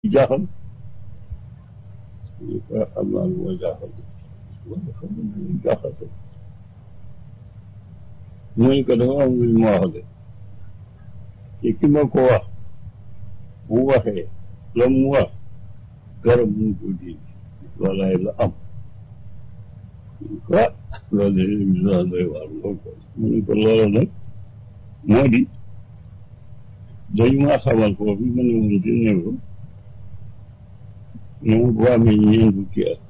jaaxal am naa lu ma jaaxal wala xam nga lu jaaxal ko mooy que dafa am lu ma wax de te ki ma ko wax bu waxee la mu wax garab mu ko dindi walaay la am ah loolu de émission doy waar lool ko mu ne ko loola nag moo di dañu maa xamal foofu ma ne woon di néew moom bu amee ñeent fukki at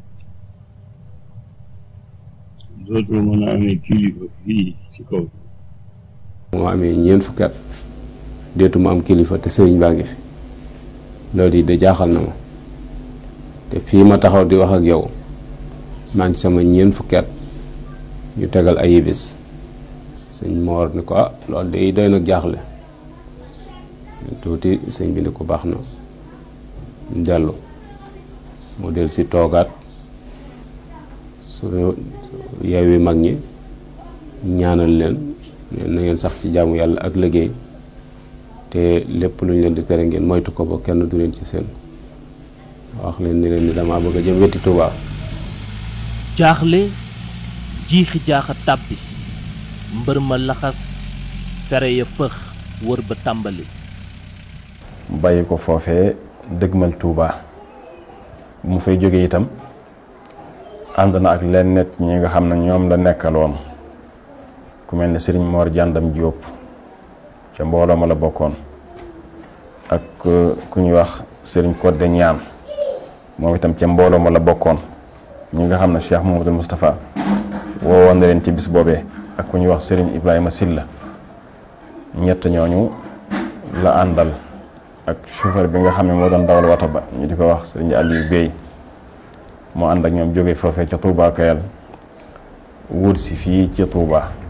dootul mën a amee kilifa fii ci kaw moo amee ñeent fukki at deetuma am kilifa te sëriñ baa ngi fi loolu yi de jaaxal na ma te fii ma taxaw di wax ak yow maa ngi sama ñeent fukki at ñu tegal ay bis sëñ moor ni ko ah loolu de doy nag jaaxle tuuti sëñ bi ni ko baax na dellu mu del si toogaat su yeewi mag ñi ñaanal leen na ngeen sax ci jaamu yàlla ak liggéey te lépp lu ñu leen di tere ngeen moytu ko ba kenn du leen ci seen wax leen ni leen ni damaa bëgg a jëm wetti Tuubaa jaaxle jiixi jaaxa tàbbi mbër ma laxas fere ya fëx wër ba tàmbali bàyyi ko foofee dëgmal Tuubaa bu mu fay jógee itam ànd na ak leen net ñi nga xam ne ñoom la nekkaloon ku mel ne sëriñ Mor Jàndam Jóob ca mbooloo ma la bokkoon ak ku ñuy wax sëriñ Codé Ñaan moom itam ca mbooloo ma la bokkoon ñi nga xam ne Cheikh Mamadou Moustapha woowoon na leen ci bis boobee ak ku ñuy wax sëriñ Ibrahima Silla ñett ñooñu la àndal ak chauffeur bi nga xam ne moo doon dawal wata ba ñu di ko wax sëriñ Aliou Bey moo ànd ak ñoom jóge foofee ca Touba Kayal wut si fii ca Touba